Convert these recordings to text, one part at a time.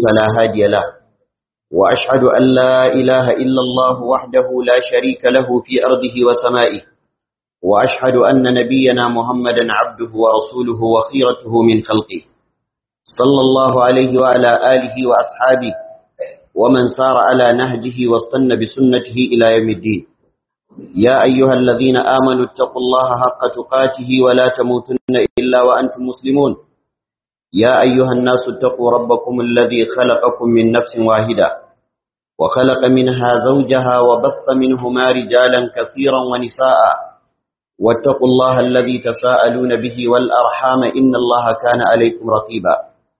فلا هادي له وأشهد أن لا إله إلا الله وحده لا شريك له في أرضه وسمائه وأشهد أن نبينا محمدا عبده ورسوله وخيرته من خلقه صلى الله عليه وعلى آله وأصحابه ومن سار على نهجه واستنى بسنته إلى يوم الدين يا أيها الذين آمنوا اتقوا الله حق تقاته ولا تموتن إلا وأنتم مسلمون يا أيها الناس اتقوا ربكم الذي خلقكم من نفس واحدة وخلق منها زوجها وبث منهما رجالا كثيرا ونساء واتقوا الله الذي تساءلون به والأرحام إن الله كان عليكم رقيبا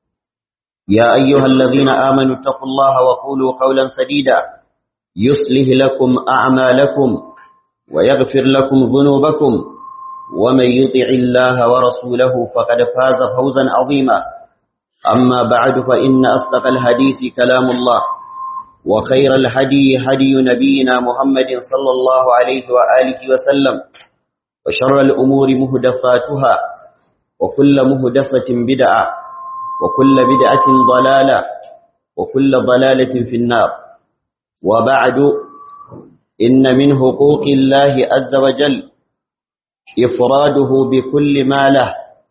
يا أيها الذين آمنوا اتقوا الله وقولوا قولا سديدا يصلح لكم أعمالكم ويغفر لكم ذنوبكم ومن يطع الله ورسوله فقد فاز فوزا عظيما أما بعد فإن أصدق الحديث كلام الله وخير الهدي هدي نبينا محمد صلى الله عليه وآله وسلم وشر الأمور مهدفاتها وكل مهدفة بدعة وكل بدعة ضلالة وكل ضلالة في النار وبعد إن من حقوق الله عز وجل إفراده بكل ما له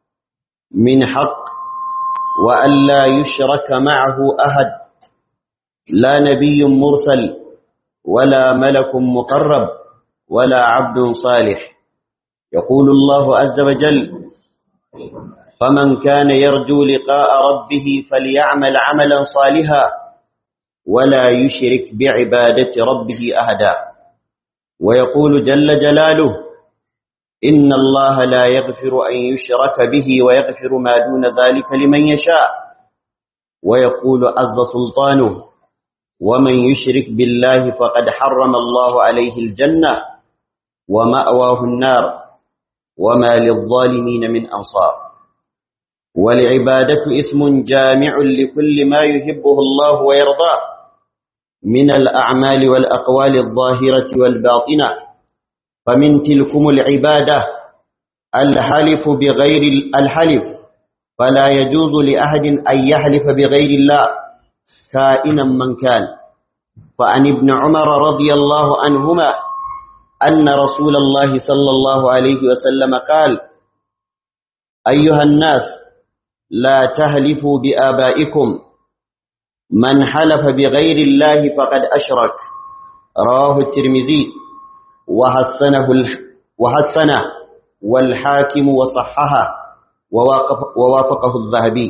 من حق وأن لا يشرك معه أحد لا نبي مرسل ولا ملك مقرب ولا عبد صالح يقول الله عز وجل فمن كان يرجو لقاء ربه فليعمل عملا صالحا ولا يشرك بعبادة ربه أهدا ويقول جل جلاله إن الله لا يغفر أن يشرك به ويغفر ما دون ذلك لمن يشاء ويقول عز سلطانه ومن يشرك بالله فقد حرم الله عليه الجنة ومأواه النار وما للظالمين من أنصار والعبادة اسم جامع لكل ما يحبه الله ويرضاه من الأعمال والأقوال الظاهرة والباطنة فمن تلكم العبادة الحلف بغير الحلف فلا يجوز لأحد أن يحلف بغير الله كائنا من كان فعن ابن عمر رضي الله عنهما أن رسول الله صلى الله عليه وسلم قال أيها الناس لا تهلفوا بآبائكم من حلف بغير الله فقد أشرك رواه الترمذي وحسنه وحسنه والحاكم وصححه ووافقه الذهبي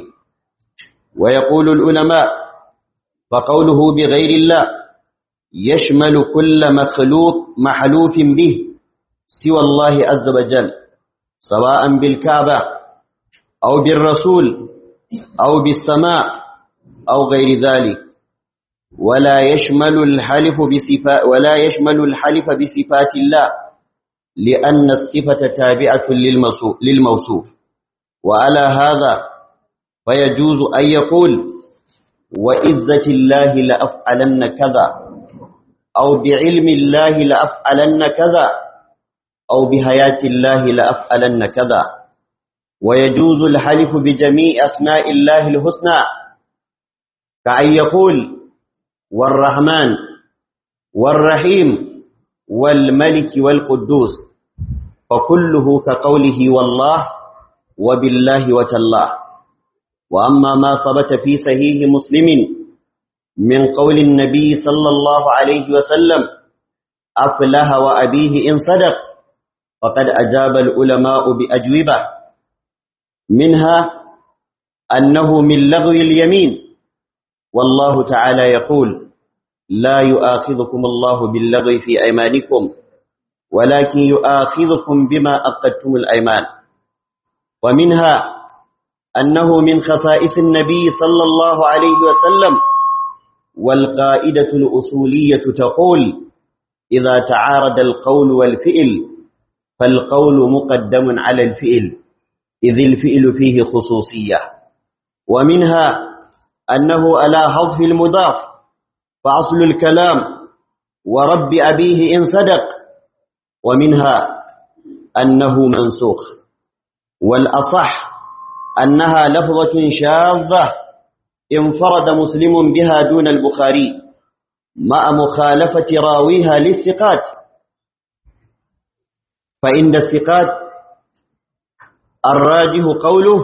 ويقول العلماء فقوله بغير الله يشمل كل مخلوق محلوف به سوى الله عز وجل سواء بالكعبة أو بالرسول أو بالسماء أو غير ذلك ولا يشمل الحلف بصفات ولا يشمل الحلف بصفات الله لأن الصفة تابعة للموصوف وعلى هذا فيجوز أن يقول وإذة الله لأفعلن كذا أو بعلم الله لأفعلن كذا أو بحياة الله لأفعلن كذا ويجوز الحلف بجميع أسماء الله الحسنى كأن يقول والرحمن والرحيم والملك والقدوس فكله كقوله والله وبالله وتالله وأما ما ثبت في صحيح مسلم من قول النبي صلى الله عليه وسلم أفله وأبيه إن صدق فقد أجاب العلماء بأجوبة منها أنه من لغو اليمين والله تعالى يقول لا يؤاخذكم الله باللغو في أيمانكم ولكن يؤاخذكم بما أقدتم الأيمان ومنها أنه من خصائص النبي صلى الله عليه وسلم والقائدة الأصولية تقول إذا تعارض القول والفئل فالقول مقدم على الفئل إذ الفئل فيه خصوصية ومنها أنه على حذف المضاف فأصل الكلام ورب أبيه إن صدق ومنها أنه منسوخ والأصح أنها لفظة شاذة انفرد مسلم بها دون البخاري مع مخالفة راويها للثقات فإن الثقات الراجح قوله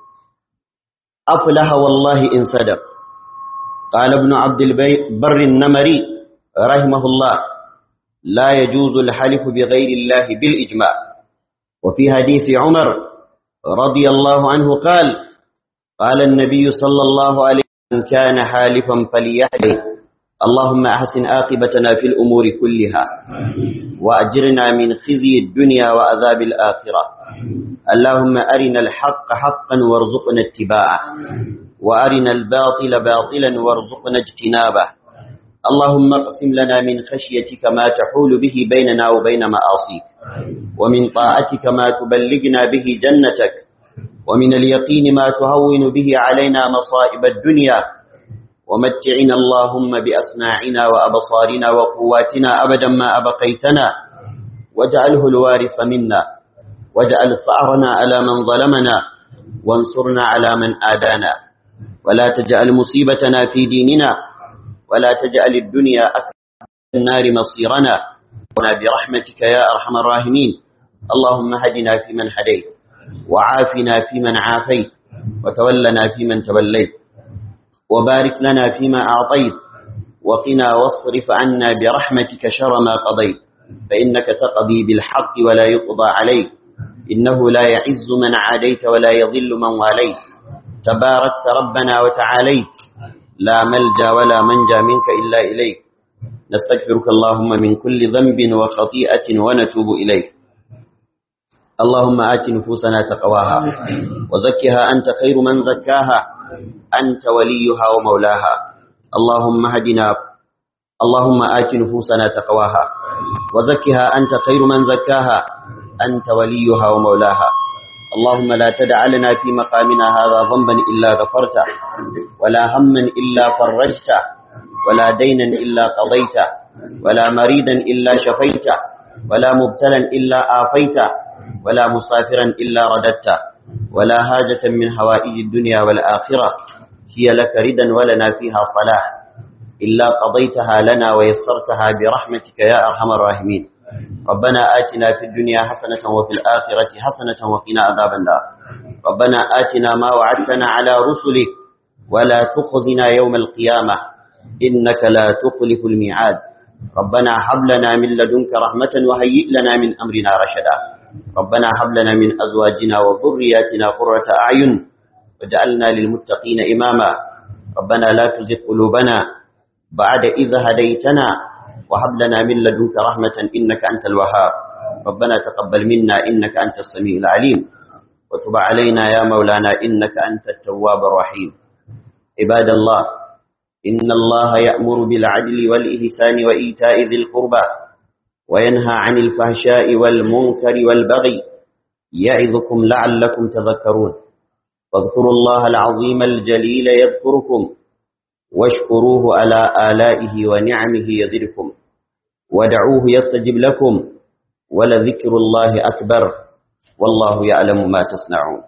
أفلح والله إن صدق قال ابن عبد البر النمري رحمه الله لا يجوز الحلف بغير الله بالإجماع وفي حديث عمر رضي الله عنه قال قال النبي صلى الله عليه وسلم كان حالفا فليحلف اللهم أحسن آقبتنا في الأمور كلها وأجرنا من خزي الدنيا وعذاب الآخرة اللهم أرنا الحق حقا وارزقنا اتباعه وأرنا الباطل باطلا وارزقنا اجتنابه اللهم اقسم لنا من خشيتك ما تحول به بيننا وبين معاصيك ومن طاعتك ما تبلغنا به جنتك ومن اليقين ما تهون به علينا مصائب الدنيا ومتعنا اللهم بأسماعنا وأبصارنا وقواتنا أبدا ما أبقيتنا واجعله الوارث منا واجعل ثأرنا على من ظلمنا وانصرنا على من آدانا ولا تجعل مصيبتنا في ديننا ولا تجعل الدنيا أكبر النار مصيرنا ونا برحمتك يا أرحم الراحمين اللهم هدنا فيمن هديت وعافنا فيمن عافيت وتولنا فيمن توليت وبارك لنا فيما أعطيت وقنا واصرف عنا برحمتك شر ما قضيت فإنك تقضي بالحق ولا يقضى عليك إنه لا يعز من عاديت ولا يضل من واليت تباركت ربنا وتعاليت لا ملجا ولا منجا منك إلا إليك نستغفرك اللهم من كل ذنب وخطيئة ونتوب إليك اللهم آت نفوسنا تقواها وزكها أنت خير من زكاها أنت وليها ومولاها اللهم هدنا اللهم آت نفوسنا تقواها وزكها أنت خير من زكاها أنت وليها ومولاها اللهم لا تدع لنا في مقامنا هذا ذنبا إلا غفرته ولا هما إلا فرجته ولا دينا إلا قضيته ولا مريدا إلا شفيته ولا مبتلا إلا آفيته ولا مسافرا إلا رددته ولا حاجة من هوائج الدنيا والآخرة هي لك ردا ولنا فيها صلاح إلا قضيتها لنا ويسرتها برحمتك يا أرحم الراحمين ربنا آتنا في الدنيا حسنة وفي الآخرة حسنة وقنا عذاب النار ربنا آتنا ما وعدتنا على رسلك ولا تخزنا يوم القيامة إنك لا تخلف الميعاد ربنا هب لنا من لدنك رحمة وهيئ لنا من أمرنا رشدا ربنا هب لنا من أزواجنا وذرياتنا قرة أعين وجعلنا للمتقين إماما ربنا لا تزغ قلوبنا بعد إذ هديتنا وهب لنا من لدنك رحمة إنك أنت الوهاب ربنا تقبل منا إنك أنت السميع العليم وتب علينا يا مولانا إنك أنت التواب الرحيم عباد الله إن الله يأمر بالعدل والإحسان وإيتاء ذي القربى وينهى عن الفحشاء والمنكر والبغي يعظكم لعلكم تذكرون واذكروا الله العظيم الجليل يذكركم واشكروه على آلائه ونعمه يزدكم ودعوه يستجب لكم ولذكر الله أكبر والله يعلم ما تصنعون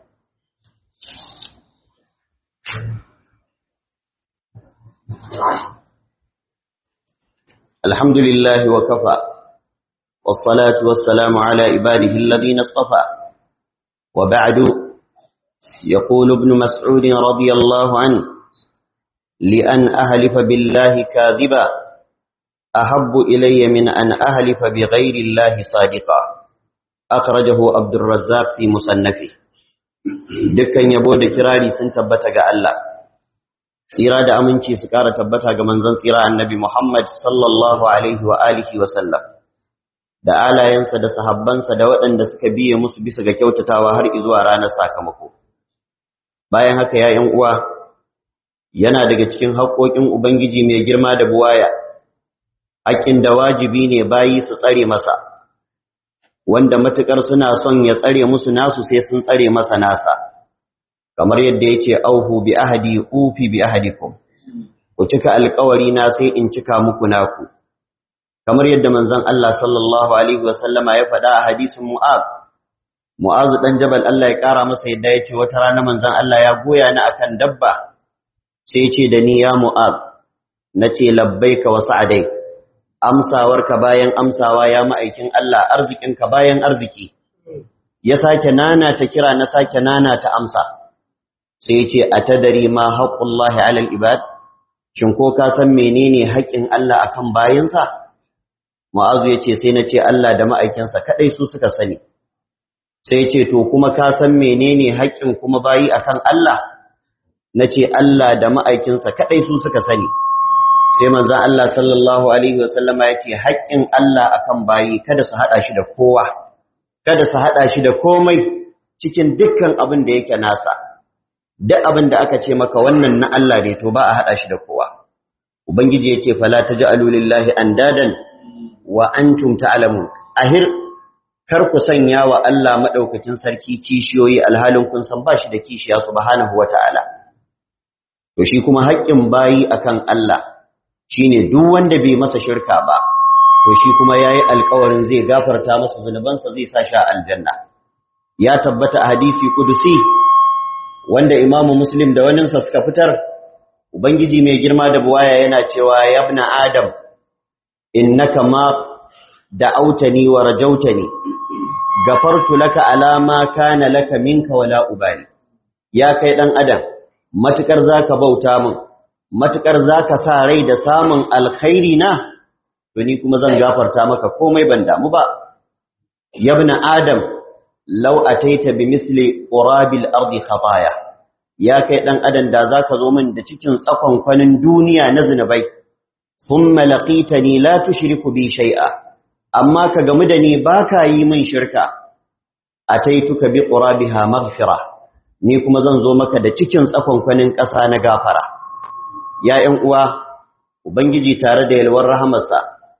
الحمد لله وكفى والصلاة والسلام على عباده الذين اصطفى وبعد يقول ابن مسعود رضي الله عنه لأن أهلف بالله كاذبا أحب إلي من أن أهلف بغير الله صادقا أخرجه عبد الرزاق في مصنفه dukkan yabo da kirari sun tabbata ga Allah tsira da aminci su ƙara tabbata ga manzon tsira annabi Muhammad sallallahu alaihi wa alihi wa sallam da alayensa da sahabbansa da waɗanda suka biye musu bisa ga kyautatawa har zuwa ranar sakamako bayan haka ya ƴan uwa yana daga cikin haƙoƙin ubangiji mai girma da buwaya haƙƙin da wajibi ne bayi su tsare masa wanda matukar suna son ya tsare musu nasu sai sun tsare masa nasa kamar yadda yace auhu bi ahadi ufi bi ahadikum ku cika alƙawari na sai in cika muku naku kamar yadda manzon Allah sallallahu alaihi wasallama ya faɗa a hadisin Mu'az Mu'az dan Jabal Allah ya ƙara masa yadda yace wata rana manzon Allah ya goya ni akan dabba sai ce da ni ya mu'az nace labbaika wa sa'adaik amsawarka bayan amsawa ya ma'aikin Allah arzikinka bayan arziki ya sake nana ta kira na sake nana ta amsa sai ce atadari ma haqqullahi 'alal ibad shin ko ka san menene haƙƙin Allah akan bayinsa mu'azu yace sai nace Allah da ma'aikinsa kadai su suka sani sai ce to kuma ka san menene haƙƙin kuma bayi akan Allah nace Allah da ma'aikinsa kadai su suka sani sai manzon Allah sallallahu alaihi wasallama yace haƙƙin Allah akan bayi kada su hada shi da kowa kada su hada shi da komai cikin dukkan abin da yake nasa duk abin da aka ce maka wannan na Allah ne to ba a hada shi da kowa ubangiji yace fala taj'alu lillahi andadan wa antum ta'lamun ahir kar ku sanya wa Allah madaukakin sarki kishiyoyi alhalin kun san bashi da kishiya subhanahu wataala to shi kuma haƙƙin bayi akan Allah shine duk wanda bai masa shirka ba to shi kuma yayi alƙawarin zai gafarta masa zunubansa zai sa shi aljanna ya tabbata a hadisi kudusi wanda imamu muslim da waninsa suka fitar ubangiji mai girma da buwaya yana cewa yabna adam innaka ma da'autani wa rajautani gafartu laka ala ma kana laka minka wala ubali ya kai dan adam matukar zaka bauta min matukar zaka sa rai da samun alkhairi na to ni kuma zan gafarta maka komai ban damu ba yabna adam law ataita bimithli qurabil ardi khataya ya kai dan adam da zaka zo min da cikin tsakon kwanin duniya na zinubai thumma laqitani la tushriku bi shay'a amma ka gamu da ni baka yi min shirka ataituka bi qurabiha maghfira ni kuma zan zo maka da cikin tsakon kwanin ƙasa na gafara ya ƴan uwa ubangiji tare da yalwar rahamarsa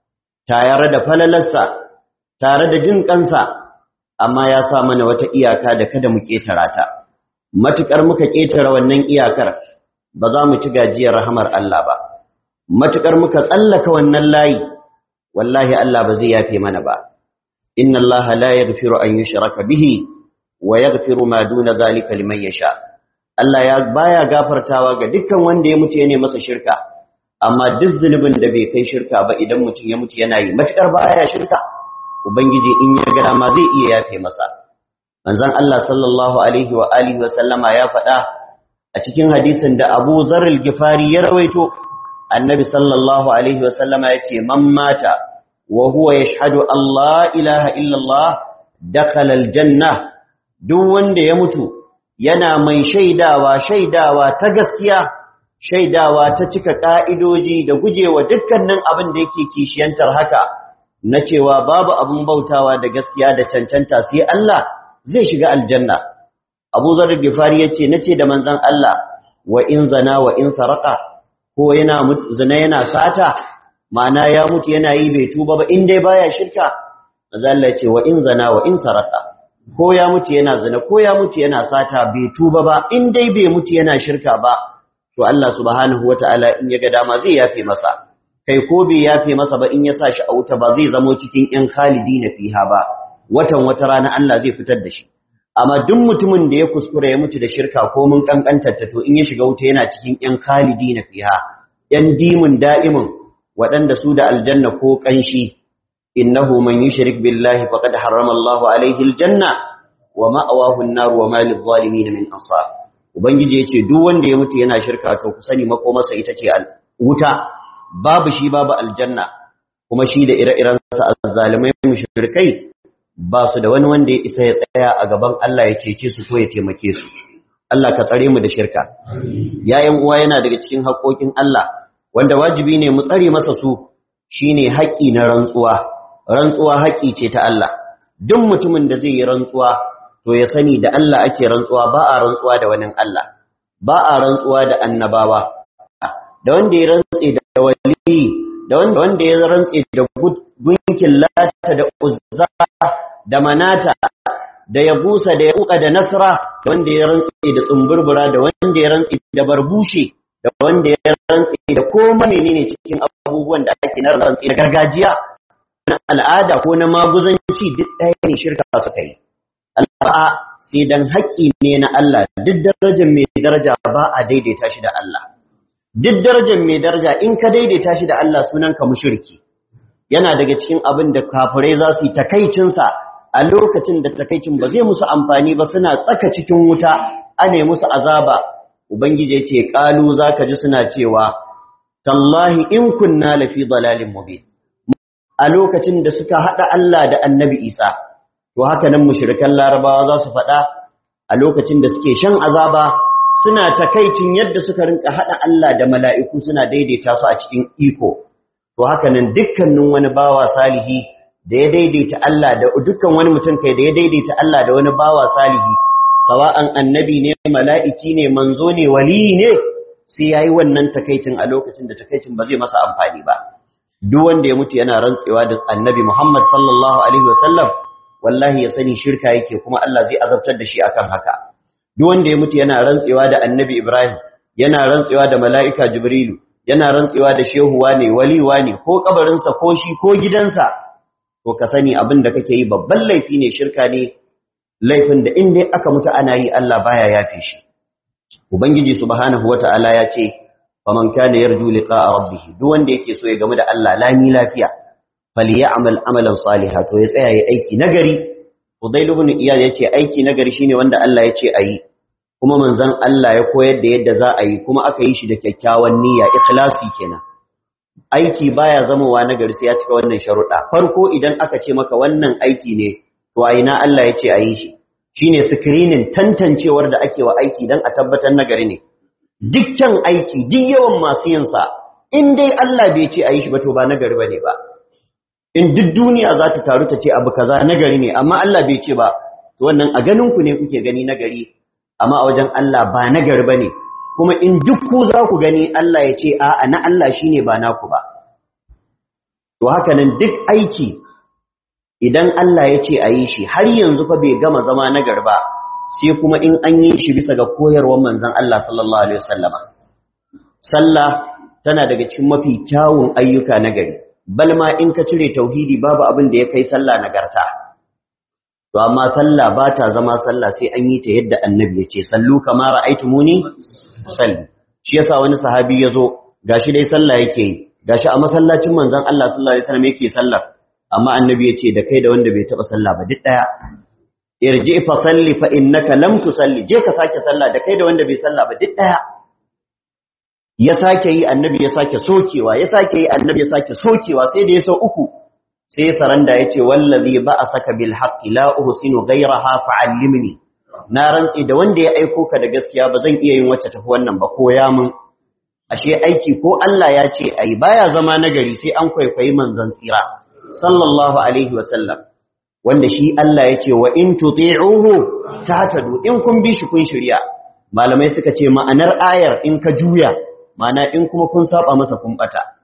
tare da falalarsa tare da jin kansa amma ya sa mana wata iyaka da kada mu ketara ta matukar muka ketara wannan iyakar ba za mu ci gajiyar rahamar Allah ba matukar muka tsallaka wannan layi wallahi Allah ba zai yafe mana ba inna Allah la yaghfiru an yushraka bihi wa yaghfiru ma duna zalika liman yasha Allah ya baya gafartawa ga dukkan wanda ya mutu yana masa shirka amma duk zunubin da bai kai shirka ba idan mutum ya mutu yana yi matukar baya shirka ubangiji in ya ga dama zai iya yafe masa manzon Allah sallallahu alaihi wa alihi wa sallama ya faɗa a cikin hadisin da Abu Dharr al-Ghifari ya rawaito annabi sallallahu alaihi wa sallama yace man mata wa huwa yashhadu Allah ilaha illa Allah dakhala al-janna duk wanda ya mutu yana mai shaidawa shaidawa ta gaskiya shaidawa ta cika ka'idoji da gujewa dukkanin abin da yake kishiyantar haka na cewa babu abin bautawa da gaskiya da cancanta sai Allah zai shiga aljanna Abu Dharr Gifari yace nace da manzon Allah wa in zana wa in saraka ko yana zina yana sata ma'ana ya mutu yana yi bai tuba ba in dai baya shirka manzon Allah yace wa in zana wa in saraka ko ya mutu yana zina ko ya mutu yana sata bai tuba ba in dai bai mutu yana shirka ba to Allah subhanahu wataala in ya ga dama zai yafe masa kai ko bai yafe masa ba in ya sa shi a wuta ba zai zamo cikin ƴan khalidina fiha ba watan wata rana Allah zai fitar da shi amma duk mutumin da ya kuskura ya mutu da shirka ko mun kankantar ta to in ya shiga wuta yana cikin ƴan khalidina fiha ƴan dimun da'imin waɗanda su da aljanna ko kanshi innahu man yushrik billahi faqad harrama Allahu alaihi aljanna wa ma'awahu an-nar wa ma lidh-dhalimin min ansar ubangiji yace duk wanda ya mutu yana shirka to ku sani makomarsa ita ce wuta babu shi babu aljanna kuma shi da ire-iren sa azzalimai mushrikai ba su da wani wanda ya isa ya tsaya a gaban Allah ya cece su ko ya taimake su Allah ka tsare mu da shirka yayin uwa yana daga cikin haƙoƙin Allah wanda wajibi ne mu tsare masa su shine haƙi na rantsuwa rantsuwa haƙi ce ta Allah duk mutumin da zai yi rantsuwa to ya sani da Allah ake rantsuwa ba a rantsuwa da wani Allah ba a rantsuwa da annabawa da wanda ya rantse da wali da wanda wanda ya rantse da gunkin lata da uzza da manata da ya busa da ya uka da nasra da wanda ya rantse da tsumburbura da wanda ya rantse da barbushe da wanda ya rantse da koma menene cikin abubuwan da ake na rantse da gargajiya na al'ada ko na maguzanci duk ɗaya ne shirka suka yi al'a sai dan haƙƙi ne na Allah duk darajar mai daraja ba a daidaita shi da Allah duk darajar mai daraja in ka daidaita shi da Allah sunanka mushriki yana daga cikin abin da kafirai za su yi takaicinsa a lokacin da takaicin ba zai musu amfani ba suna tsaka cikin wuta ane musu azaba ubangiji ce kalu zaka ji suna cewa tallahi in kunna lafi dalalin mubin a lokacin da suka hada Allah da annabi Isa to haka nan mushrikan larabawa za su faɗa a lokacin da suke shan azaba suna takaicin yadda suka rinka hada Allah da mala'iku suna daidaita su a cikin iko to haka nan dukkanin wani bawa salihi da ya daidaita Allah da dukkan wani mutum kai da ya daidaita Allah da wani bawa salihi sawa'an annabi ne mala'iki ne manzo ne wali ne sai yayi wannan takaicin a lokacin da takaicin ba zai masa amfani ba duk wanda ya mutu yana rantsewa da annabi Muhammad sallallahu alaihi wasallam wallahi ya sani shirka yake kuma Allah zai azabtar da shi akan haka duk wanda ya mutu yana rantsewa da annabi Ibrahim yana rantsewa da mala'ika Jibrilu yana rantsewa da shehuwa ne waliwa ne ko kabarinsa ko shi ko gidansa to ka sani abin da kake yi babban laifi ne shirka ne laifin da in dai aka mutu ana yi Allah baya yafe shi ubangiji subhanahu wata'ala ya ce faman kana yarju liqa'a rabbih duk wanda yake so ya gamu da Allah lami lafiya falyamal amalan salihan to ya tsaya yayi aiki nagari Fudail ibn Iyad yace aiki nagari shine wanda Allah yace ayi kuma manzon Allah ya koyar da yadda za a yi kuma aka yi shi da kyakkyawan niyya ikhlasi kenan aiki baya zamowa nagari sai ya cika wannan sharuɗa farko idan aka ce maka wannan aiki ne to a ina Allah yace ayi shi shine screening tantancewar da ake wa aiki dan a tabbatar nagari ne dukkan aiki duk yawan masu yin sa in dai Allah bai ce ayi shi ba to ba nagari bane ba in duk duniya za ta taru ta ce abu kaza nagari ne amma Allah bai ce ba to wannan a ganin ku ne kuke gani nagari amma a wajen Allah ba nagari bane kuma in duk ku za ku gani Allah ya ce a'a na Allah shine ba naku ba to haka nan duk aiki idan Allah ya ce a yi shi har yanzu fa bai gama zama nagari ba sai kuma in an yi shi bisa ga koyarwar manzon Allah sallallahu alaihi wasallama sallah tana daga cikin mafi kyawun ayyuka nagari bal ma in ka cire tauhidi babu abin da ya kai sallah nagarta to amma sallah ba ta zama sallah sai an yi ta yadda annabi ya ce sallu kama ra'aytumuni salli shi yasa wani sahabi yazo gashi dai sallah yake yi gashi a masallacin manzon Allah sallallahu alaihi wasallam yake sallar amma annabi ya ce da kai da wanda bai taba sallah ba duk daya irji fa salli fa innaka lam tusalli je ka sake sallah da kai da wanda bai sallah ba duk daya ya sake yi annabi ya sake sokewa ya sake yi annabi ya sake sokewa sai da ya sau uku sai saranda ya ce wallazi ba'asaka bil haqqi la uhsinu ghayraha fa'allimni na rantsi da wanda ya aiko ka da gaskiya ba zan iya yin wacce tafi wannan ba koya mun ashe aiki ko Allah ya ce ai baya zama nagari sai an kwaikwayi manzon tsira sallallahu alaihi wa sallam wanda shi Allah ya ce wa in tuti'uhu tahtadu in kun bi shi kun shirya malamai suka ce ma'anar ayar in ka juya mana in kuma kun saba masa kun bata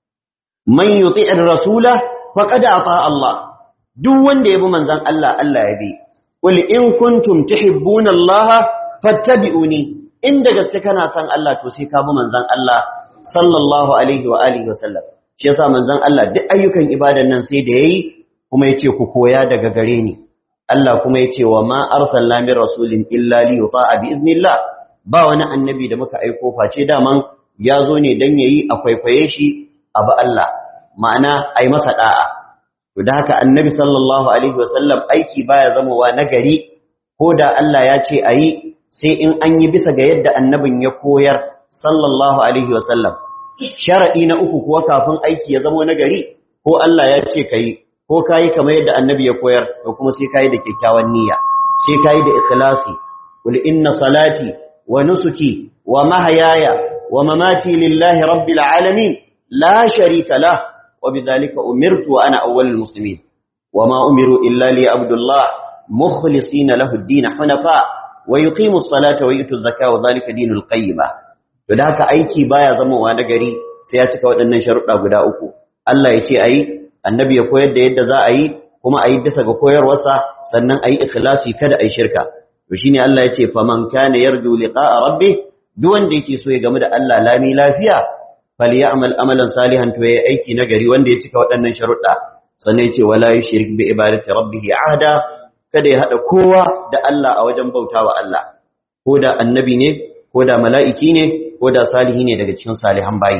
man yuti'ir rasula faqad ata Allah duk wanda yabi manzon Allah Allah ya bi qul in kuntum tuhibbuna Allah fattabi'uni inda gaske kana san Allah to sai ka bi manzon Allah sallallahu alaihi wa alihi wa sallam shi yasa manzon Allah duk ayyukan ibadan nan sai da yayi kuma yace ku koya daga gare ni Allah kuma yace wa ma arsalna min rasulin illa li yuta'a bi iznillah ba wani annabi da muka aiko face daman ya zo ne don ya yi a kwaikwaye shi abu Allah ma'ana a yi masa ɗa'a. To da haka annabi sallallahu Alaihi wasallam aiki baya zamowa na gari ko da Allah ya ce a yi sai in an yi bisa ga yadda annabin ya koyar sallallahu Alaihi wasallam. Sharaɗi na uku kuwa kafin aiki ya zamo na gari ko Allah ya ce ka yi ko ka yi kamar yadda annabi ya koyar to kuma sai ka yi da kyakkyawan niyya sai ka yi da ikhlasi. Qul inna salati wa nusuki wa mahayaya ومماتي لله رب العالمين لا شريك له وبذلك أمرت وأنا أول المسلمين وما أمروا إلا ليعبد الله مخلصين له الدين حنفاء ويقيموا الصلاة ويؤتوا الزكاة وذلك دين القيمة فذاك أيكي بايا زمو وانا غري سياتك ودنن شرطا غدا uku Allah ya ce ayi annabi ya koyar da yadda za a yi kuma ayi bisa ga koyarwarsa sannan ayi ikhlasi kada ayi shirka to shine Allah ya ce faman kana yarju liqa'a rabbih duk wanda yake so ya gamu da Allah lami lafiya falyamal amalan salihan to yayi aiki nagari wanda ya cika waɗannan sharuɗa sannan yace wala yushrik bi ibadati rabbih ahada kada ya hada kowa da Allah a wajen bautawa Allah ko da annabi ne ko da mala'iki ne ko ko da salihi ne daga cikin salihan bayi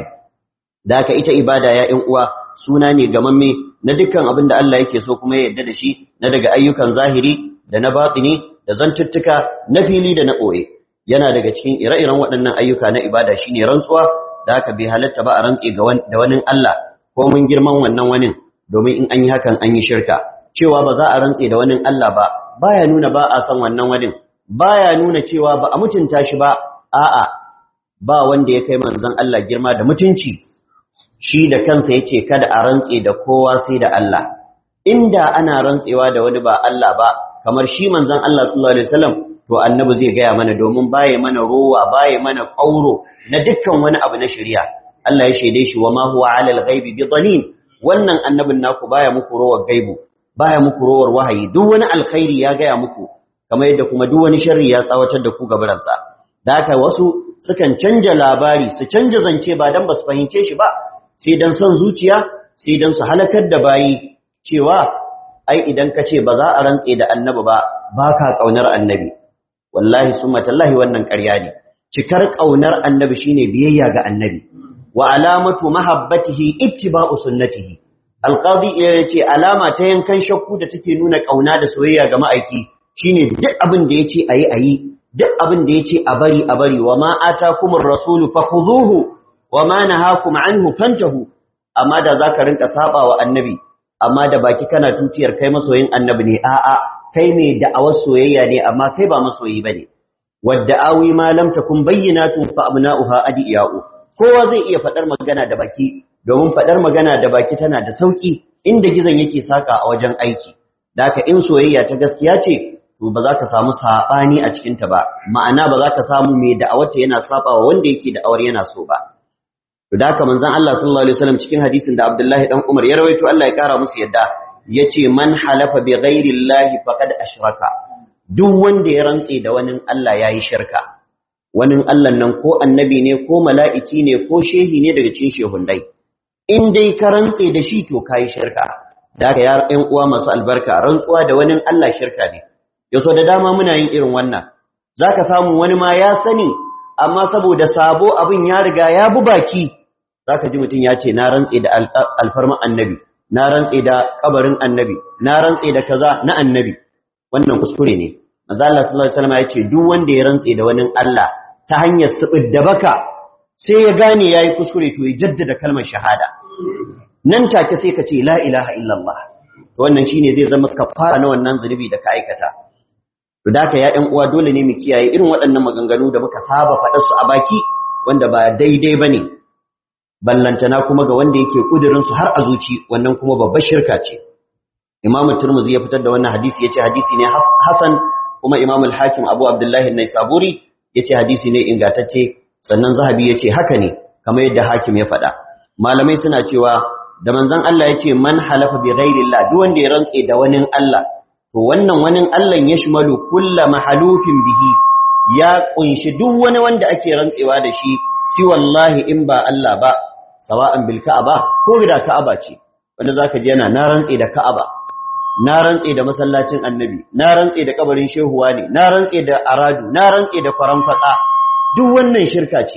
da haka ita ibada ya ƴan uwa suna ne gamamme na dukkan abin da Allah yake so kuma ya yarda da shi na daga ayyukan zahiri da na batini da zantuttuka na fili da na ɓoye yana daga cikin ire-iren waɗannan ayyuka na ibada shine rantsuwa da haka bai halatta ba a rantse da wani Allah ko mun girman wannan wani domin in an yi hakan an yi shirka cewa ba za a rantse da wani Allah ba baya nuna ba a san wannan wani baya nuna cewa ba a mutunta shi ba a'a ba wanda ya kai manzon Allah girma da mutunci shi da kansa yace kada a rantse da kowa sai da Allah inda ana rantsewa da wani ba Allah ba kamar shi manzon Allah sallallahu alaihi wasallam to annabi zai gaya mana domin baye mana rowa baye mana kauro na dukkan wani abu na shari'a Allah ya shaide shi wa ma huwa alal ghaibi bi dhanin wannan annabin naku baya muku rowar gaibu baya muku rowar wahayi duk wani alkhairi ya gaya muku kamar yadda kuma duk wani sharri ya tsawatar da ku gabaransa da haka wasu sukan canja labari su canja zance ba dan basu fahimce shi ba sai dan son zuciya sai dan su halakar da bayi cewa ai idan ka ce ba za a rantse da annabi ba baka kaunar annabi wallahi summa tallahi wannan ƙarya ne cikar kaunar annabi shine biyayya ga annabi wa alamatu mahabbatihi ittiba'u sunnatihi alqadi yace alama ta yankan shakku da take nuna kauna da soyayya ga ma'aiki shine duk abin da yace ayi ayi duk abin da yace a bari a bari wa ma atakumur rasulu fakhuduhu wa ma nahakum anhu fantahu amma da zaka rinka saba wa annabi amma da baki kana tutiyar kai masoyin annabi ne a'a kai mai da'awar soyayya ne amma kai ba masoyi bane wadda awi ma lam takun bayyinatun fa abna'uha adiya'u kowa zai iya faɗar magana da baki domin faɗar magana da baki tana da sauƙi inda gizon yake saka a wajen aiki da haka in soyayya ta gaskiya ce to ba za ka samu saɓani a cikinta ba ma'ana ba za ka samu mai da'awarta yana saba wa wanda yake da'awar yana so ba to da haka manzon Allah sallallahu alaihi wasallam cikin hadisin da Abdullahi dan Umar ya rawaito Allah ya kara musu yadda yace man halafa bi ghairi llahi faqad ashraka duk wanda ya rantse da wani Allah yayi shirka wani Allah nan ko annabi ne ko mala'iki ne ko shehi ne daga cikin shehundai in dai ka rantse da shi to kai shirka da haka ya ƴan uwa masu albarka rantsuwa da wani Allah shirka ne yaso da dama muna yin irin wannan zaka samu wani ma ya sani amma saboda sabo abin ya riga ya bu baki zaka ji mutun ya ce na rantse da alfarman annabi na rantse da kabarin annabi na rantse da kaza na annabi wannan kuskure ne manzo Allah sallallahu alaihi wasallam ya ce duk wanda ya rantse da wani Allah ta hanyar subid da baka sai ya gane yayi kuskure to ya jaddada kalmar shahada nan take sai ka ce la ilaha illallah to wannan shine zai zama kafara na wannan zunubi da ka aikata to da ka ya ƴan uwa dole ne mu kiyaye irin waɗannan maganganu da muka saba faɗar su a baki wanda ba daidai bane ballantana kuma ga wanda yake kudirin su har a zuci wannan kuma babbar shirka ce Imam Tirmidhi ya fitar da wannan hadisi yace hadisi ne hasan kuma Imam al-Hakim Abu Abdullah an-Naisaburi yace hadisi ne ingantacce sannan Zahabi yace haka ne kamar yadda Hakim ya faɗa malamai suna cewa da manzon Allah yace man halafa bi ghairillah duk wanda ya rantse da wani Allah to wannan wani Allah ya shimalu kullu mahalufin bihi ya kunshi duk wani wanda ake rantsewa da shi si wallahi in ba Allah ba sawa'an bil ka'aba ko da ka'aba ce wanda zaka ji yana na rantse da ka'aba na rantse da masallacin annabi na rantse da kabarin shehuwa ne na rantse da aradu na rantse da faranfatsa duk wannan shirka ce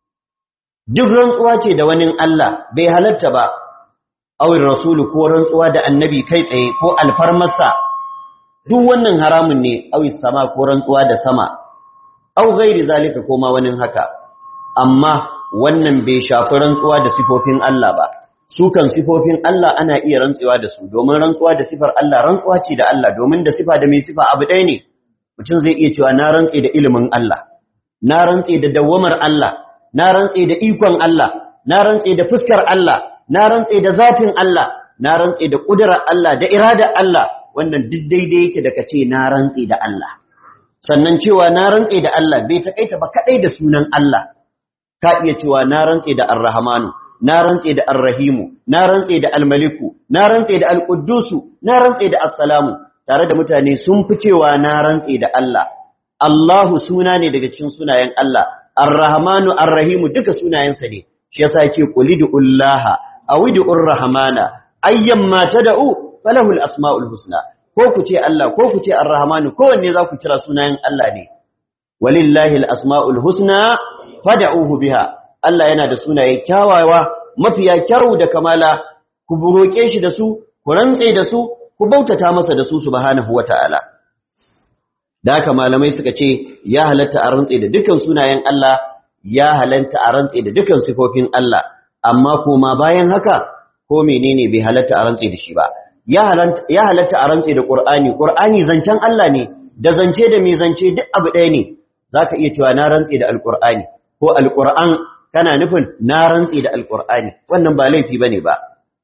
duk rantsuwa ce da wani Allah bai halatta ba awin rasulu ko rantsuwa da annabi kai tsaye ko alfarmarsa duk wannan haramun ne awi sama ko rantsuwa da sama au gairi zalika ko ma wani haka amma wannan bai shafi rantsuwa da sifofin Allah ba su kan sifofin Allah ana iya rantsuwa da su domin rantsuwa da sifar Allah rantsuwa ce da Allah domin da sifa da mai sifa abu ɗaya ne mutum zai iya cewa na rantse da ilimin Allah na rantse da dawwamar Allah na rantse da ikon Allah na rantse da fuskar Allah na rantse da zatin Allah na rantse da kudurar Allah da iradar Allah wannan duk daidai yake da kace na rantse da Allah sannan cewa na rantse da Allah bai takaita ba kadai da sunan Allah ka iya cewa na rantse da Ar-Rahmanu na rantse da Ar-Rahimu na rantse da Al-Maliku na rantse da Al-Quddusu na rantse da As-Salamu tare da mutane sun fi cewa na rantse da Allah Allahu suna ne daga cikin sunayen Allah Ar-Rahmanu Ar-Rahimu duka sunayensa ne shi yasa yake qulidullaha awidur rahmana ayyamma tad'u falahul asmaul husna ko ku ce Allah ko ku ce Ar-Rahmanu kowanne za ku kira sunayen Allah ne walillahi al-asmaul husna fad'uhu biha Allah yana da sunaye kyawawa mafiya kyau da kamala ku roke shi da su ku rantse da su ku bautata masa da su subhanahu wata'ala da haka malamai suka ce ya halatta a rantse da dukkan sunayen Allah ya halatta a rantse da dukkan sifofin Allah amma kuma bayan haka ko menene bai halatta a rantse da shi ba ya halatta a rantse da Qur'ani Qur'ani zancen Allah ne da zance da mai zance duk abu ɗaya ne zaka iya cewa na rantse da Al-Qur'ani ko Al-Qur'an kana nufin na rantse da Al-Qur'ani wannan ba laifi bane ba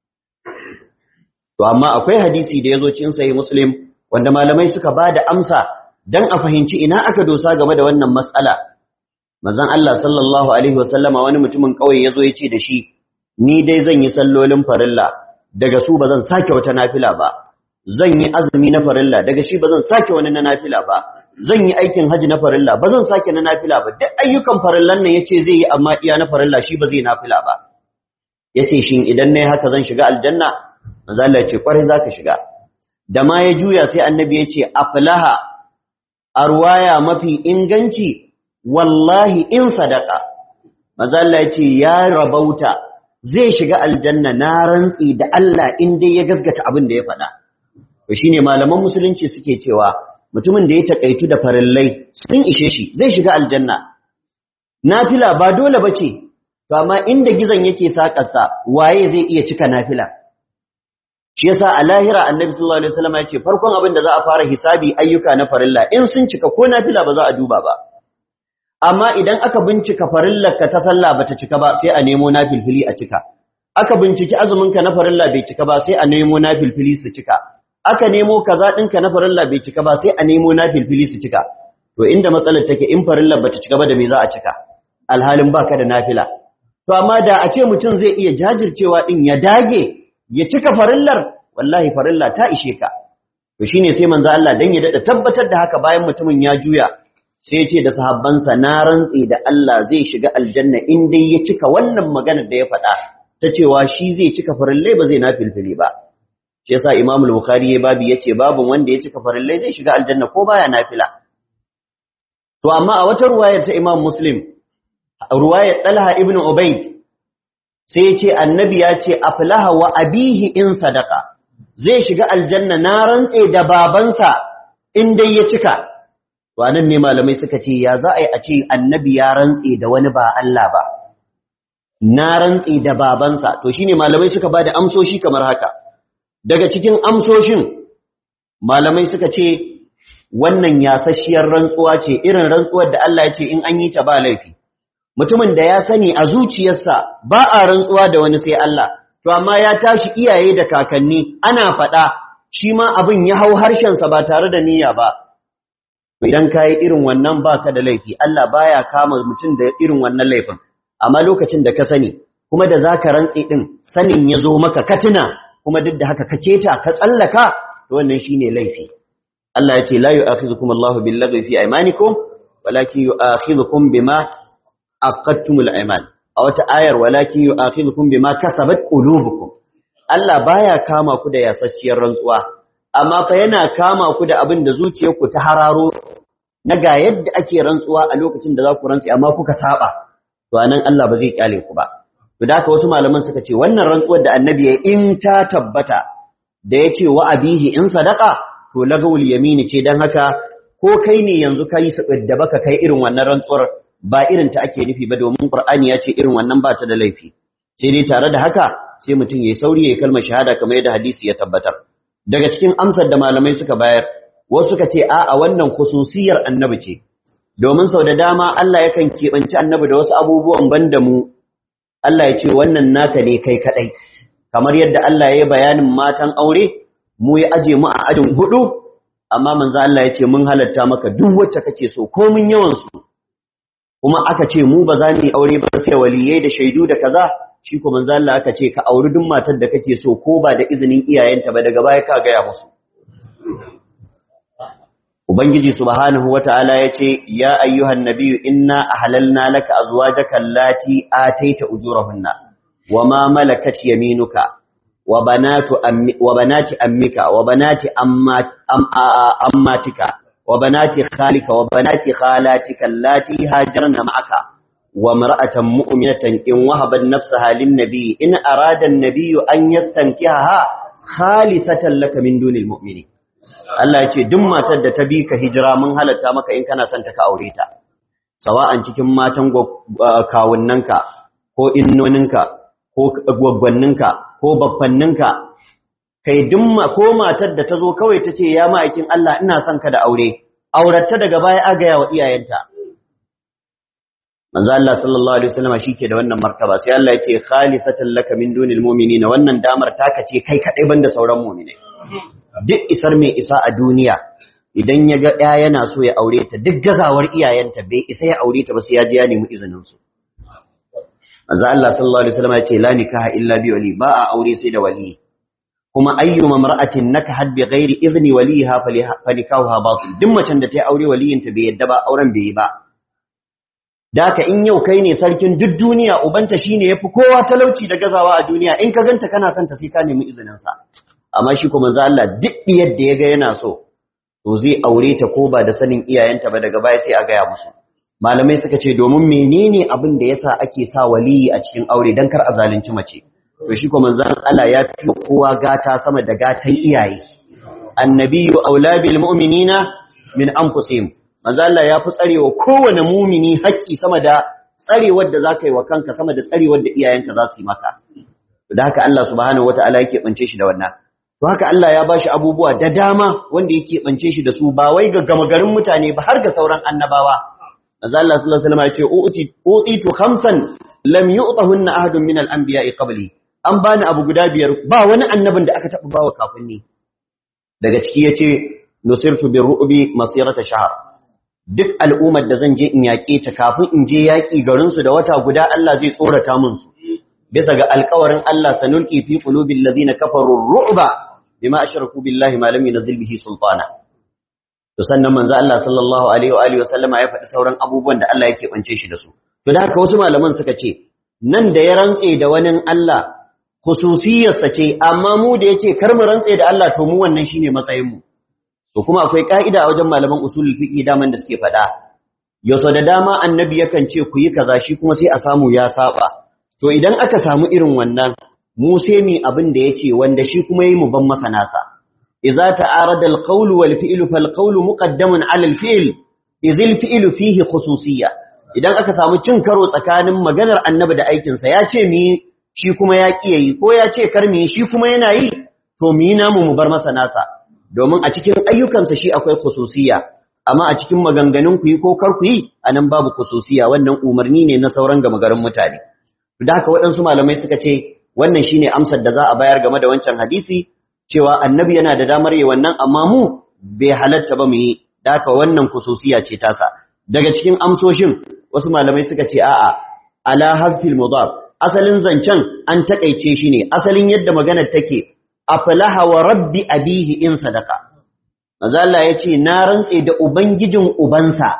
to amma akwai hadisi da yazo cikin sahih Muslim wanda malamai suka bada amsa dan a fahimci ina aka dosa game da wannan matsala manzon Allah sallallahu alaihi wasallama wani mutumin kauye yazo ya ce da shi ni dai zan yi sallolin farilla daga su ba zan sake wata nafila ba zan yi azumi na farilla daga shi ba zan sake wani na nafila ba zan yi aikin haji na farilla ba zan sake na nafila ba duk ayyukan farillan nan yace zai yi amma iya na farilla shi ba zai nafila ba yace shin idan nayi haka zan shiga aljanna manzo Allah yace kwarai zaka shiga da ma ya juya sai annabi yace aflaha arwaya mafi inganci wallahi in sadaka manzo Allah yace ya rabauta zai shiga aljanna na rantsi da Allah in dai ya gaskata abin da ya faɗa to shine malaman musulunci suke cewa mutumin da ya takaitu da farillai sun ishe shi zai shiga aljanna nafila ba dole bace to amma inda gizon yake sakarsa waye zai iya cika nafila shi yasa a lahira annabi sallallahu alaihi wasallam yace farkon abin da za a fara hisabi ayyuka na farilla in sun cika ko nafila ba za a duba ba amma idan aka bincika farillarka ta sallah bata cika ba sai a nemo nafilfili a cika aka binciki azuminka na farilla bai cika ba sai a nemo nafilfili su cika aka nemo kaza ɗinka na farilla bai cika ba sai a nemo nafilfili su cika to inda matsalar take in farillar bata cika ba da me za a cika alhalin baka da nafila to amma da a ce mutum zai iya jajircewa din ya dage ya cika farillar wallahi farilla ta ishe ka to shine sai manzo Allah dan ya dada tabbatar da haka bayan mutumin ya juya sai ce da sahabbansa na rantsi da Allah zai shiga aljanna in dai ya cika wannan maganar da ya faɗa ta cewa shi zai cika farillai ba zai nafilfili ba shi yasa Imam al-Bukhari ya babu yace babu wanda ya cika farillai zai shiga aljanna ko baya nafila to amma a wata ruwayar ta Imam Muslim ruwayar Talha ibn Ubayd sai ya ce annabi ya ce aflaha wa abihi in sadaka zai shiga aljanna na rantse da babansa in dai ya cika to anan ne malamai suka ce ya za a yi a ce annabi ya rantse da wani ba Allah ba na rantse da babansa to shine malamai suka bada amsoshi kamar haka daga cikin amsoshin malamai suka ce wannan yasasshiyar rantsuwa ce irin rantsuwar da Allah ya ce in an yi ta ba laifi mutumin da ya sani a zuciyarsa ba a rantsuwa da wani sai Allah to amma ya tashi iyaye da kakanni ana faɗa shi ma abin ya hau harshensa ba tare da niyya ba idan ka yi irin wannan baka da laifi Allah baya kama mutum da irin wannan laifin amma lokacin da ka sani kuma da zaka rantsi din sanin ya zo maka katina kuma duk da haka ka keta ka tsallaka to wannan shine laifi Allah ya ce la yu'akhidhukum Allahu bil-lagwi fi aymanikum walakin yu'akhidhukum bima aqadtumul ayman a wata ayar walakin yu'akhidhukum bima kasabat qulubukum Allah baya kama ku da yasasshiyar rantsuwa amma fa yana kama ku da abin da zuciyarku ta hararo na ga yadda ake rantsuwa a lokacin da za ku rantsi amma kuka saba to anan Allah ba zai kyale ku ba to da haka wasu malaman suka ce wannan rantsuwar da annabi ya in ta tabbata da yace wa abihi in sadaqa to lagawul yamini ce dan haka ko kai ne yanzu kai su da baka kai irin wannan rantsuwar ba irin ta ake nufi ba domin Qur'ani ya ce irin wannan ba ta da laifi sai dai tare da haka sai mutum yayi sauri ya kalmar shahada kamar yadda hadisi ya tabbatar daga cikin amsar da malamai suka bayar wasu suka ce a'a wannan khususiyar annabi ce domin sau da dama Allah yakan keɓanci annabi da wasu abubuwan banda mu Allah ya ce wannan naka ne kai kadai kamar yadda Allah ya yi bayanin matan aure mu ya aje mu a ajin hudu amma manzo Allah ya ce mun halatta maka duk wacce kake so ko mun yawan su kuma aka ce mu ba za mu yi aure ba sai waliyai da shaidu da kaza shi ko manzo Allah aka ce ka auri duk matar da kake so ko ba da izinin iyayenta ba daga baya ka ga ya musu Ubangiji subhanahu wata'ala yace ya ayyuhan nabiyyu inna ahlalna laka azwajaka allati ataita ujurahunna wama malakat yaminuka wa banatu ammi wa banati ammika wa banati ammatika wa banati khalika wa banati khalatika allati hajarna ma'aka wa mar'atan mu'minatan in wahabat nafsaha lin nabi in arada an-nabiy an yastankihaha khalisatan laka min dunil mu'minin Allah ya ce duk matar da ta bi ka hijira mun halatta maka in kana son ta ka aure ta sawa'an cikin matan kawunnanka ko innoninka ko gwaggwanninka ko baffanninka kai duk ko matar da ta zo kawai ta ce ya ma'aikin Allah ina son ka da aure auratta daga baya agaya wa iyayenta manzo Allah sallallahu alaihi wasallam shike da wannan martaba sai Allah yake khalisatan laka min dunil mu'minina wannan damar taka ce kai kadai banda sauran mu'minai duk isar mai isa a duniya idan ya ga ɗaya yana so ya aure ta duk gazawar iyayenta bai isa ya aure ta ba sai ya je ya nemi izinin su manzo Allah sallallahu alaihi wasallam ya ce la nikaha illa bi wali ba a aure sai da wali kuma ayyuma mar'atin nakahat bi ghairi izni waliha falikahuha batil duk macen da ta yi aure waliyinta bai yadda ba auren bai yi ba daka in yau kai ne sarkin duk duniya ubanta shine yafi kowa talauci da gazawa a duniya in ka ganta kana son ta sai ka nemi izinin sa amma shi kuma manzo Allah duk yadda ya ga yana so to zai aure ta ko ba da sanin iyayenta ba daga baya sai a gaya musu malamai suka ce domin menene abin da yasa ake sa waliyi a cikin aure dan kar a zalunci mace to shi kuma manzo Allah ya fi kowa gata sama da gatan iyaye annabiyyu aula bil mu'minina min anfusihim manzo Allah ya fi tsarewa kowane mumini haƙƙi sama da tsarewar da zaka yi wa kanka sama da tsarewar da iyayenka za su yi maka da haka Allah subhanahu wataala yake bance shi da wannan to haka Allah ya bashi abubuwa da dama wanda yake bance shi da su ba wai ga gama garin mutane ba har ga sauran annabawa manzo Allah sallallahu alaihi wasallam ya ce uti utitu khamsan lam yu'tahunna ahadun min al-anbiya'i qabli an bani abu guda biyar ba wani annabin da aka taɓa bawa kafin ni daga ciki yace nusirtu birru'bi masirata shahr duk al'ummar da zan je in yaƙe ta kafin in je yaƙi garin su da wata guda Allah zai tsorata mun su bisa ga alƙawarin Allah sanulqi fi qulubil ladina kafaru ru'ba bima ashraku billahi ma lam yunzil bihi sultana to sannan manzo Allah sallallahu alaihi wa alihi wasallama ya faɗi sauran abubuwan da Allah yake bance shi da su to da haka wasu malaman suka ce nan da ya rantse da wani Allah khususiyarsa ce amma mu da yace kar mu rantse da Allah to mu wannan shine matsayin mu to kuma akwai ka'ida a wajen malaman usulul fiqh daman da suke faɗa yaso da dama annabi yakan ce ku yi kaza shi kuma sai a samu ya saba to idan aka samu irin wannan mu sai mi abin da yace wanda shi kuma yi mu ban masa nasa idza ta'arada al-qawlu wal fi'lu fal qawlu muqaddamun 'ala al-fi'l idh al-fi'lu fihi khususiyya idan aka samu cin karo tsakanin maganar annabi da aikinsa ya ce mi shi kuma ya ƙi yi ko ya ce kar mu shi kuma yana yi to mu yi namu mu bar masa nasa domin a cikin ayyukansa shi akwai khususiyya amma a cikin maganganun ku yi ko kar ku yi anan babu khususiyya wannan umarni ne na sauran gama garin mutane da haka waɗansu malamai suka ce wannan shine amsar da za a bayar game da wancan hadisi cewa annabi yana da damar yi wannan amma mu bai halatta ba mu yi da haka wannan khususiyya ce tasa daga cikin amsoshin wasu malamai suka ce a'a ala hazfil mudaf asalin zancen an takaice shi ne asalin yadda maganar take aflaha wa rabbi abihi in sadaka manzo Allah yace na rantse da ubangijin ubansa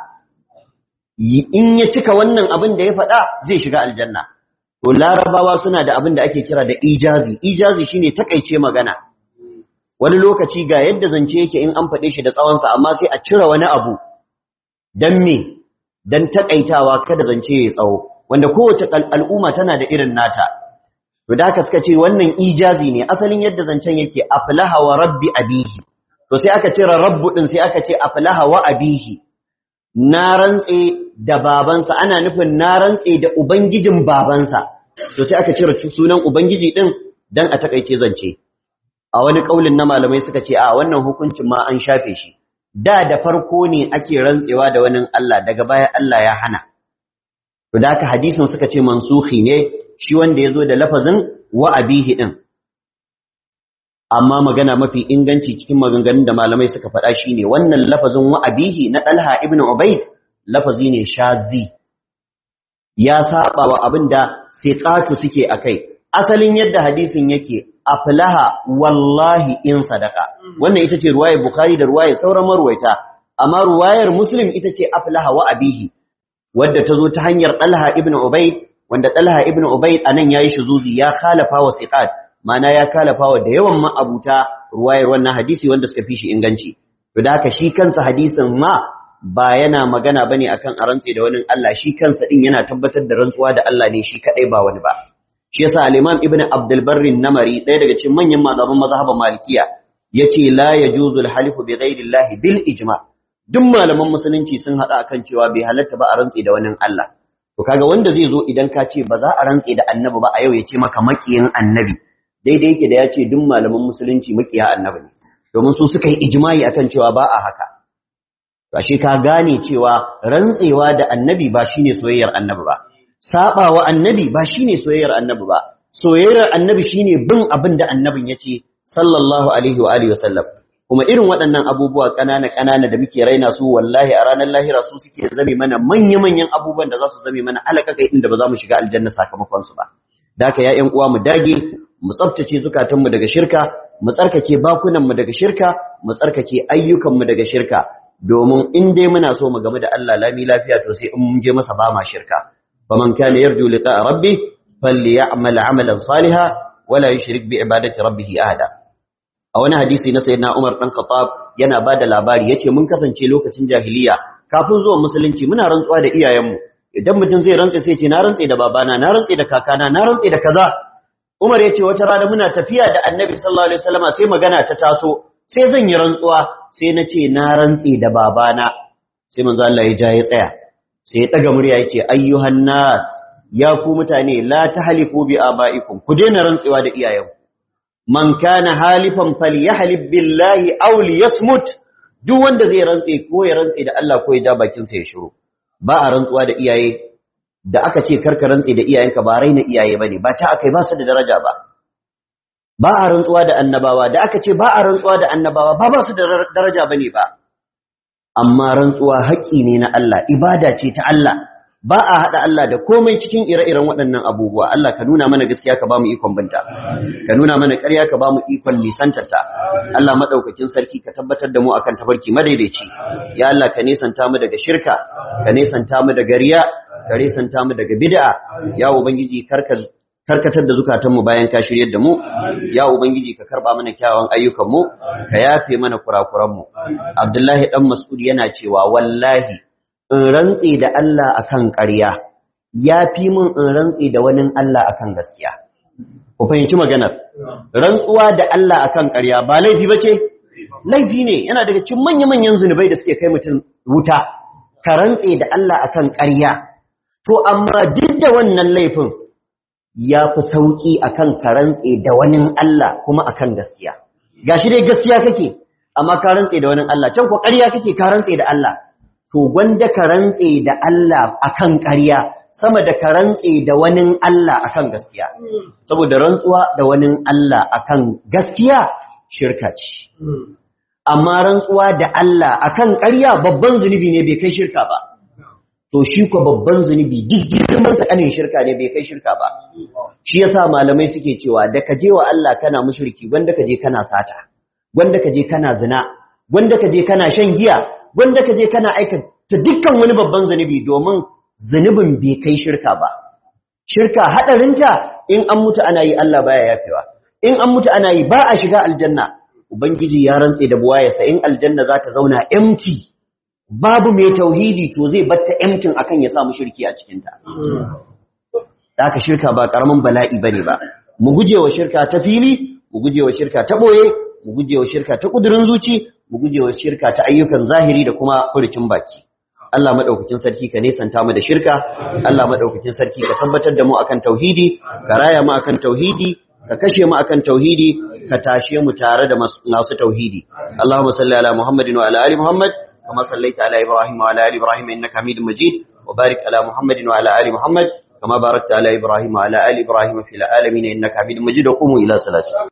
in ya cika wannan abin da ya faɗa zai shiga aljanna to larabawa suna da abin da ake kira da ijazi ijazi shine takaice magana wani lokaci ga yadda zance yake in an faɗe shi da tsawonsa amma sai a cire wani abu dan me dan takaitawa kada zance ya tsawo wanda kowace al'umma tana da irin nata to da haka suka ce wannan ijazi ne asalin yadda zancen yake aflaha wa rabbi abihi to sai aka cire rabbu din sai aka ce aflaha wa abihi na rantse da babansa ana nufin na rantse da ubangijin babansa to sai aka cire sunan ubangiji din dan a takaice zance a wani kaulin na malamai suka ce a wannan hukuncin ma an shafe shi da da farko ne ake rantsewa da wani Allah daga baya Allah ya hana to da haka hadisin suka ce mansuhi ne shi wanda yazo da lafazin wa abihi din amma magana mafi inganci cikin maganganun da malamai suka faɗa shine wannan lafazin wa abihi na Talha ibn Ubayd lafazi ne shazi ya saba wa abinda siqatu suke akai asalin yadda hadisin yake aflaha wallahi in sadaka wannan ita ce ruwayar bukhari da ruwayar sauran marwaita amma ruwayar muslim ita ce aflaha wa abihi wadda ta zo ta hanyar Talha ibn Ubayd wanda Talha ibn Ubayd anan yayi shuzuzi ya khalafa wa siqat mana ya khalafa wa da yawan ma'abuta ruwayar wannan hadisi wanda suka fi shi inganci to da haka shi kansa hadisin ma ba yana magana bane akan a rantse da wani Allah shi kansa din yana tabbatar da rantsuwa da Allah ne shi kadai ba wani ba shi yasa al-Imam Ibn Abdul Barr namari ɗaya daga cikin manyan malaman mazhaban Malikiya yace la yajuzul halifu bi ghairi Allah bil ijma duk malaman musulunci sun hada akan cewa bai halatta ba a rantse da wani Allah to kaga wanda zai zo idan ka ce ba za a rantse da annabi ba a yau ya ce maka makiyin annabi daidai yake da ya ce duk malaman musulunci makiya annabi ne domin su suka yi ijma'i akan cewa ba a haka ashe ka gane cewa rantsewa da annabi ba shine soyayyar annabi ba sabawa annabi ba shine soyayyar annabi ba soyayyar annabi shine bin abin da annabin yace sallallahu alaihi wa alihi wasallam kuma irin waɗannan abubuwa ƙanana ƙanana da muke raina su wallahi a ranar lahira su suke zame mana manya manyan abubuwan da za su zame mana alakakai inda ba za mu shiga aljanna sakamakon su ba da haka ya ƴan uwa mu dage mu tsaftace zukatanmu daga shirka mu tsarkake bakunanmu daga shirka mu tsarkake ayyukanmu daga shirka domin in dai muna so mu game da Allah lami lafiya to sai in mun je masa ba ma shirka faman kana yarju liqa rabbi falyamal amalan salihan wala yushrik bi ibadati rabbih ahada a wani hadisi na sayyidina Umar dan Khattab yana bada labari yace mun kasance lokacin jahiliya kafin zuwan musulunci muna rantsuwa da iyayenmu idan mutum zai rantse sai ce na rantse da babana na rantse da kakana na rantse da kaza Umar yace wata rana muna tafiya da Annabi sallallahu alaihi wasallama sai magana ta taso sai zan yi rantsuwa sai na ce na rantse da babana sai manzo Allah ya ja ya tsaya sai ya daga murya yace ayyuhan nas ya ku mutane la tahlifu bi abaikum ku daina rantsewa da iyayenku man kana halifan falyahlib billahi aw liyasmut duk wanda zai rantse ko ya rantse da Allah ko ya ja bakin sa ya shiru ba a rantsuwa da iyaye da aka ce karka rantse da iyayenka ba raina iyaye bane ba ta akai ba su da daraja ba ba a rantsuwa da annabawa da aka ce ba a rantsuwa da annabawa ba ba su da daraja bane ba amma rantsuwa haƙƙi ne na Allah ibada ce ta Allah ba a haɗa Allah da komai cikin ire-iren waɗannan abubuwa Allah ka nuna mana gaskiya ka ba mu ikon binta ka nuna mana ƙarya ka ba mu ikon nisantarta Allah maɗaukakin sarki ka tabbatar da mu akan tabarki madaidaici ya Allah ka nesanta mu daga shirka ka nesanta mu daga riya ka nesanta mu daga bid'a ya ubangiji karka karkatar da zukatanmu bayan ka shiryar da mu ya ubangiji ka karba mana kyawawan ayyukanmu ka yafe mana kurakuranmu abdullahi dan mas'ud yana cewa wallahi in rantsi da Allah akan ƙarya yafi mun in rantsi da wani Allah akan gaskiya ku fahimci maganar rantsuwa da Allah akan ƙarya ba laifi bace laifi ne yana daga cikin manya-manyan zunubai da suke kai mutum wuta ka rantsi da Allah akan ƙarya to amma duk da wannan laifin ya fi sauƙi a kan karantse da wani Allah kuma a kan gaskiya. Ga shi dai gaskiya kake, amma karantse da wani Allah, can kwa ƙarya kake karantse da Allah. To, gwanda karantse da Allah a kan ƙarya, sama da karantse da wani Allah a kan gaskiya. Saboda rantsuwa da wani Allah a kan gaskiya shirka ce. Amma rantsuwa da Allah a kan ƙarya babban zunubi ne bai kai shirka ba. to shi ko babban zunubi duk girman sa kanin shirka ne bai kai shirka ba shi yasa malamai suke cewa da ka je wa Allah kana mushriki wanda ka je kana sata wanda ka je kana zina wanda ka je kana shan giya wanda ka je kana aikata dukkan wani babban zunubi domin zunubin bai kai shirka ba shirka hadarinta in an mutu ana yi Allah baya yafewa in an mutu ana yi ba a shiga aljanna ubangiji ya rantse da buwayarsa in aljanna za ta zauna empty babu mai tauhidi to zai batta emtin akan ya samu shirki a cikinta. Da aka shirka ba ƙaramin bala'i ba ne ba, mu guje wa shirka ta fili, mu guje wa shirka ta ɓoye, mu guje wa shirka ta ƙudurin zuci, mu guje wa shirka ta ayyukan zahiri da kuma furucin baki. Allah maɗaukakin sarki ka nesanta mu da shirka, Allah maɗaukakin sarki ka tabbatar da mu akan tauhidi, ka raya mu akan tauhidi, ka kashe mu akan tauhidi, ka tashe mu tare da masu tauhidi. Allahumma salli ala Muhammadin wa ala ali Muhammad. كما صليت على إبراهيم وعلى آل إبراهيم إنك حميد مجيد وبارك على محمد وعلى آل محمد كما باركت على إبراهيم وعلى آل إبراهيم في العالمين إنك حميد مجيد وقوموا إلى صلاتكم